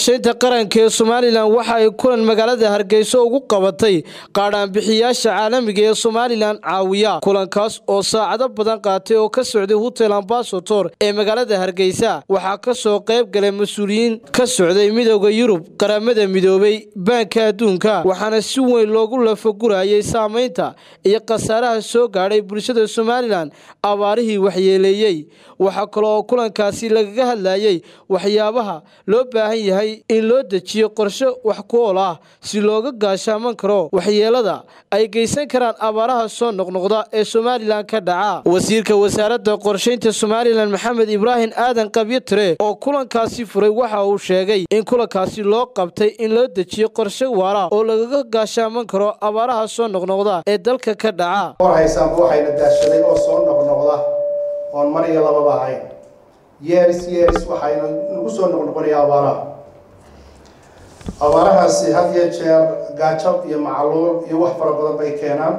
qorshaynta qaranka ee somalilan waxa ay kulan magaalada hargeysa ugu qabatay qaadhaanbixiyaasha caalamiga ee somalilan caawiya kulankaas oo saacado badan qaatay oo ka socday hotel ambasator ee magaalada hargeysa waxaa ka soo qayb galay mas-uuliyiin ka socday midooda yurub qaramada midoobay baanka adduunka waxaana si weyn loogu lafagurayay saamaynta iyo khasaaraha soo gaadhay bulshada somalilan abaarihii waxyeeleeyey waxaa kale oo kulankaasi lagaga hadlayay waxyaabaha loo baahan yahay in loo dejiyo qorshe wax ku ool ah si looga gaashaaman karo waxyeelada ay geysan karaan abaaraha soo noqnoqda ee somalilan ka dhaca wasiirka wasaaradda qorshaynta somalilan maxamed ibraahim aadan qabyotire oo kulankaasi furay waxa uu sheegay in kulankaasi loo qabtay in loo dejiyo qorshe waara oo lagaga gaashaaman karo abaaraha soo noqnoqda ee dalka ka dhaca warhaysaanba waxayna daashaday oo soo noqnoqda oon mar iyo lababa ahayn yeeris yeeris waxayna nagu soo noqnoqonaya abaaraha abaarahaasi had iyo jeer gaajab iyo macluul iyo wax fara badan bay keenaan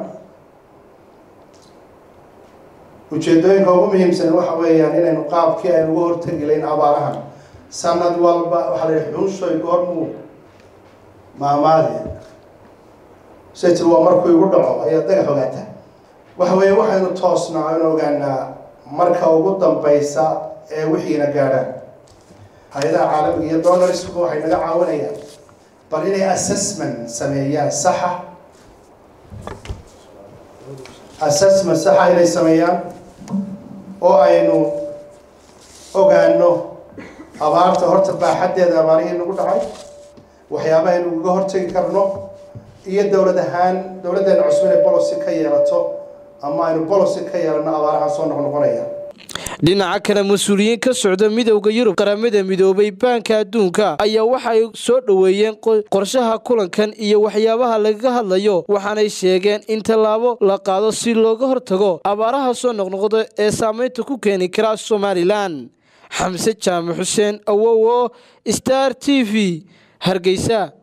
ujeedooyinka ugu muhiimsan waxa weeyaan inaynu qaabkii aynu uga hortegi layn abaarahan sanad walba waxaa la yihi xunshoy goormuu maamaadi say tir waa markuu igu dhaco ayaa daga ogaata waxa weeye waxaynu toosnaa aynu ogaanaa marka ugu dambaysa ee wixiina gaadhaan hay-adaha caalamiga iyo donarsku waxay naga caawinayaan bal inay assessment sameeyaan saxa assessment saxa inay sameeyaan oo aynu ogaano abaarta horta baaxaddeeda abaarihii nagu dhacay waxyaabaha aynu uga hortegi karno iyo dowlad ahaan dowladdeena cusub inay bolocy ka yeelato ama aynu bolocy ka yeelano abaaraha soo noqnoqonaya dhinaca kale mas-uuliyiin ka socda midowda yurub qaramada midoobay baanka adduunka ayaa waxay soo dhoweeyeen qorshaha kulankan iyo waxyaabaha lagaga hadlayo waxaanay sheegeen in tallaabo la qaado si looga hortago abaaraha soo noqnoqda ee saamaynta ku keeni kara somalilan xamse jaamac xuseen awowo star t v hargeysa